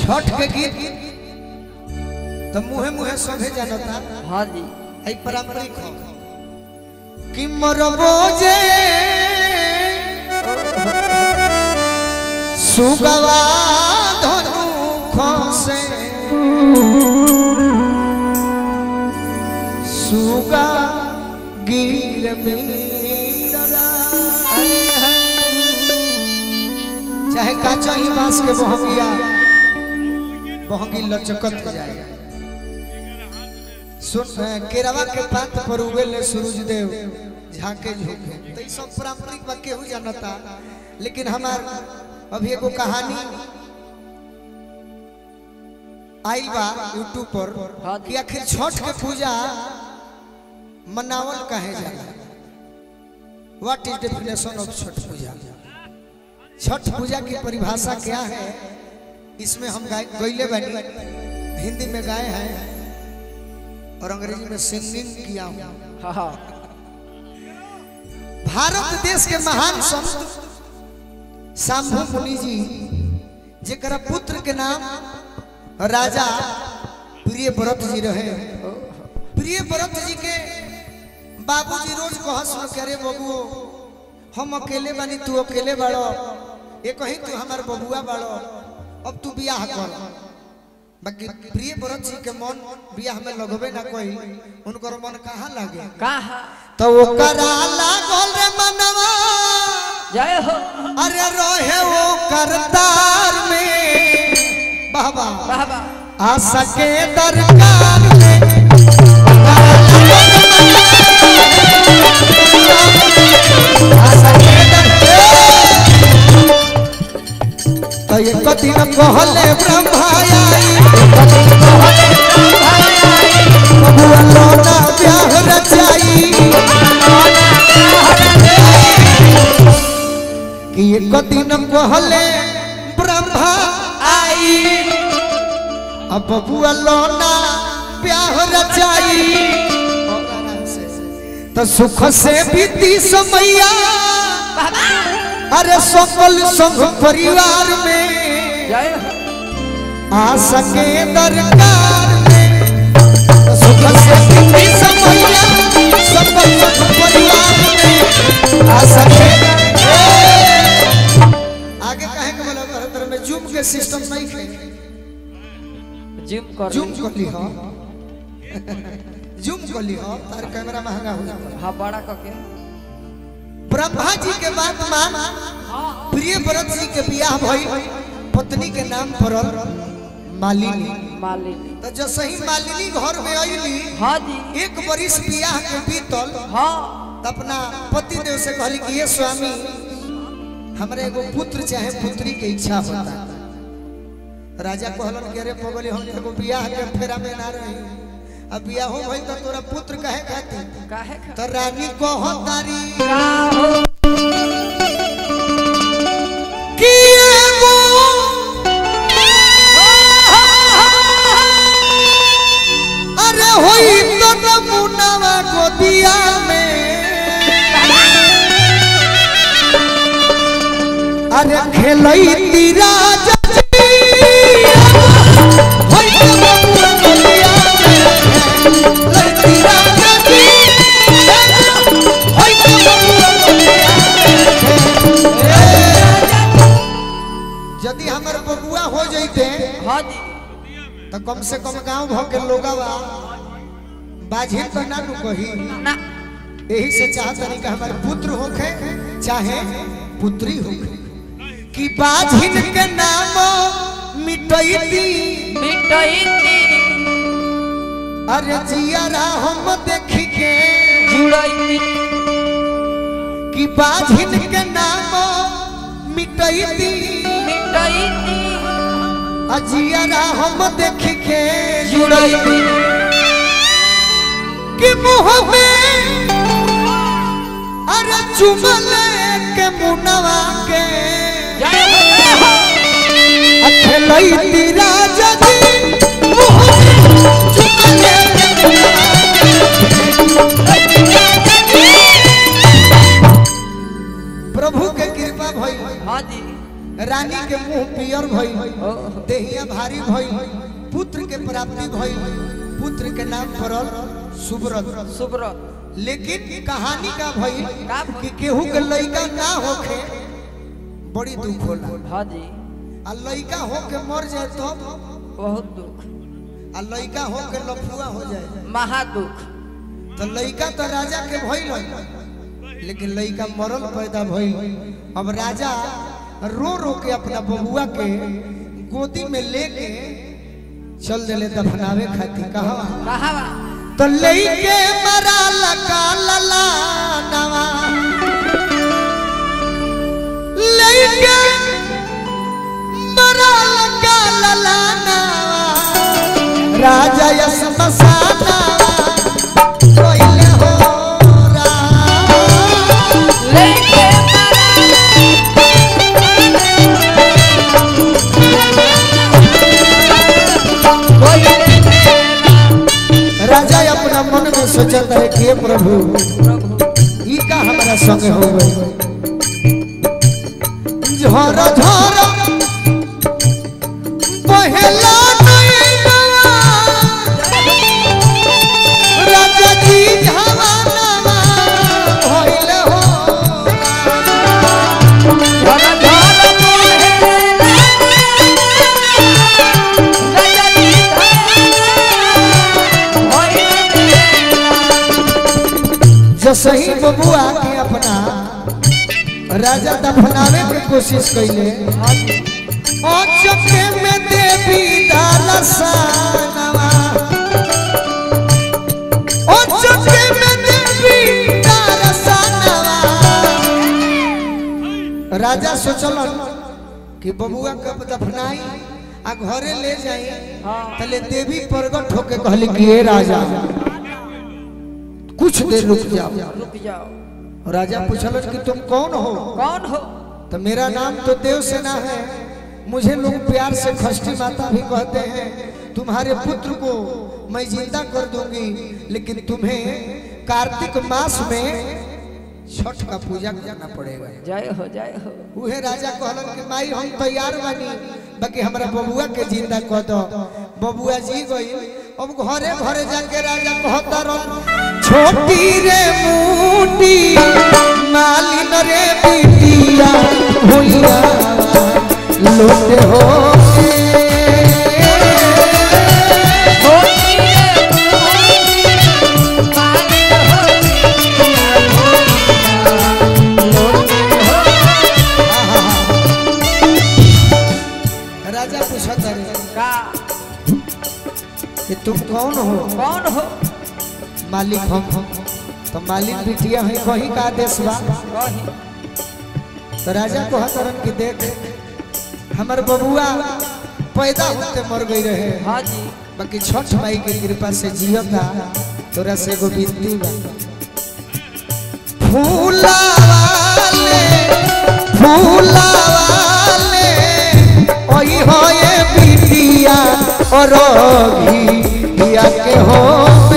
छठ के गीत तो मुहे मुहे सभे जानता हाँ जी आई पारंपरिक हो कि मरबो जे सुगवा धनु खसे सुगा गिर मेरा चाहे काचा ही बांस के बहंगिया बहंगी लचकत जाए सुन अ, केरवा के पात पर उगेले सूरज देव झांके झोंके तो ई सब पारंपरिक बा केहू जानता लेकिन हमार अभी एगो कहानी आइल बा यूट्यूब पर हाँ। कि आखिर छठ के पूजा मनावल कहे जाला what is definition of Chhath Puja Chhath Puja की परिभाषा क्या है इसमें हम गाय गईले बनी हिंदी में गाए हैं और अंग्रेजी में सिंगिंग किया हूं हाँ हाँ भारत देश के महान संत शंभु मुनि जी जेकरा पुत्र के नाम राजा प्रिय व्रत जी रहे प्रिय व्रत जी के बाबूजी रोज कहस के अरे बबुओ हम अकेले बानी तू अकेले बाड़ो ये कहीं तू हमार बबुआ बाड़ो अब तू बियाह कर बाकी प्रिय व्रत जी के मन बियाह में लगबे ना कोई उनकर मन कहाँ लागे कहा तो ओकरा लागल रे मनवा जय हो अरे रोहे वो करतार में बाबा बाबा आशा के दरकार में आशा के दरकार तो एक दिन कहले ब्रह्माया बबुआ लोना ब्याह रचाई कि एक दिन कहले ब्रह्मा आई अब बबुआ लोना ब्याह रचाई तो सुख से बीती समैया अरे सकल संग परिवार में जय हो आ सके दरकार में तो सुख से बीती समैया सकल संग परिवार में आ सके आगे कहे के बोला तरह में जूम के सिस्टम नहीं थे जिम कर जूम कर ली हो जूम कर ली हो तार कैमरा महंगा हो जाता हाँ बड़ा कके ब्रह्मा जी के बात मान प्रिय व्रत जी के बियाह भई पत्नी के नाम पड़ल मालिनी मालिनी तो जैसे ही मालिनी घर में अइली हाँ जी एक बरिस बियाह के बीतल हाँ तो अपना पति देव से कहली कि ये स्वामी हमरा एगो पुत्र चाहे पुत्री के इच्छा होता राजा कहलन कि अरे पगली हम एगो बियाह के फेरा में ना रही अब बियाह हो भई तो तोरा पुत्र कहे खातिर काहे खा तो रानी कहो तारी का हो कि एगो अरे होई तो नमुनावा गोदिया में अरे खेलई तीरा जजी होई तो नमुना गोदिया में खेलई तीरा जजी होई तो नमुना गोदिया यदि हमर बबुआ हो जइते हाँ जी तो कम से कम गांव भ के लोगवा बाझिन तो ना नु कही ना यही से चाहतनी कि हमारे पुत्र होखे चाहे पुत्री होखे कि बाझिन के नाम मिटैती मिटई अरे जियारा हम देखी के जुड़ई कि बाझिन के नाम मिटैती मिटई अजियारा हम देखी के जुड़ई कि मुंह में अरे चुमल के मुनवा के जय हो जय हो अखलई तीरा जदी मुंह में चुमल के मुनवा के। प्रभु के कृपा भई हाँ जी रानी के मुंह पियर भइल ओहो देहिया भारी भइल पुत्र के प्राप्ति भइल पुत्र के नाम पड़ल सुब्रत सुब्रत लेकिन कहानी का भइल का भइल? कि केहू के लइका ना होखे बड़ी दुख होला हाँ जी आ लइका होके मर जाए तो बहुत दुख आ लइका होके लफुआ हो जाए महादुख तो लइका तो राजा के भइल लेकिन लइका मरल पैदा भइल अब राजा रो रो के अपना बबुआ के गोदी में लेके चल दिले दफनावे खातिर कहा कहा तो लेके मरा लगा लला नवा लेके मरा लगा लला नवा राजा यस मसाना कोइले हो रा लेके राजा अपना मन में सोचत है कि हे प्रभु ई का हमारा संग हो गई झर झर पहला नैना राजा जी जवाना भइल हो जसही बबुआ के अपना राजा दफनावे के कोशिश कैले और चके में देवी दालसानवा और चके में देवी दालसानवा राजा सोचलन कि बबुआ कब दफनाई आ घरे ले जाई तले देवी प्रगट होके कहली कि हे राजा कुछ देर रुक जाओ रुक जाओ राजा पूछल कि तुम कौन हो कौन हो तो मेरा नाम तो देव सेना है मुझे लोग प्यार से खष्टी माता भी कहते हैं तुम्हारे पुत्र को मैं जिंदा कर दूंगी लेकिन तुम्हें कार्तिक मास में छठ का पूजा करना पड़ेगा जय हो जय हो उहे राजा कहलन कि माई हम तैयार बानी बाकी हमरा बबुआ के जिंदा कह दो बबुआ जी गई अब घरे घरे जाके राजा कहता रह छोटी रे मूटी मालिन रे बिटिया भुइया लोटे हो राजा पूछता रे का कि तुम कौन हो कौन हो मालिक हम तो मालिक बिटिया है कहीं का आदेश बा कही तो राजा को हतरन की देख हमर बबुआ पैदा होते मर गई रहे हाँ जी बाकी छठ माई के कृपा से जियता तोरा से एगो विनती बा फूला वाले फूला वाले ओई होए बिटिया और घिया के होवे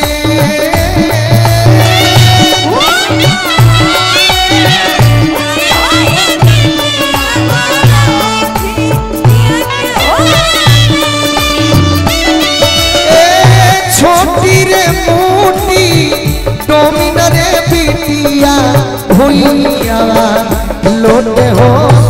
ए छोटी रे मोटी डोमिन रे बिटिया भुइया लोटे हो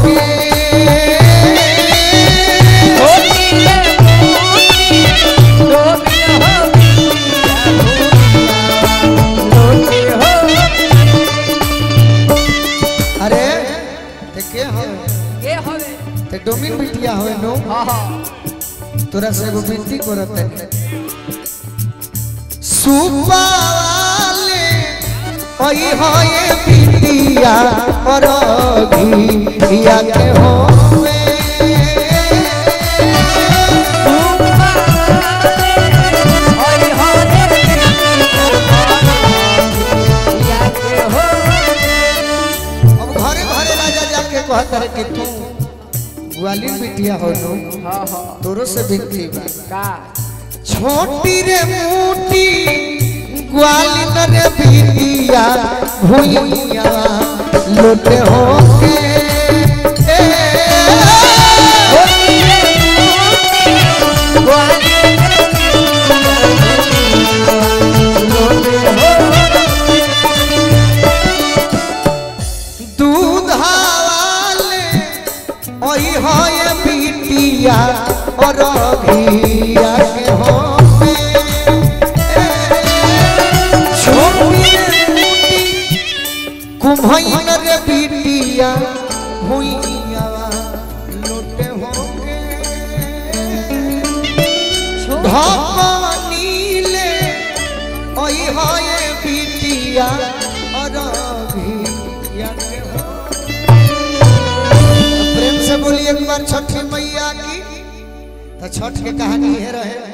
अरे ते के हो ते डोमिन बिटिया हो नो तोरा से एगो विनती करत है सुपाले ओई होए बिटिया और घिया के होवे अब घरे घरे राजा जाके कहत रहे कि तू ग्वालियर बिटिया हो नो तोरो से विनती बा छोटी रे मोटी ग्वालियर रे बिटिया भुइया लोटे हो के ए बिटिया और भिया के हो छोटी रे मोटी कुम्हैन रे बिटिया हुइया लोटे होके धपनीले ओई होए बिटिया और भिया के हो प्रेम से बोलिए एक बार छठी मैया की तो छठ के कहानी है रहे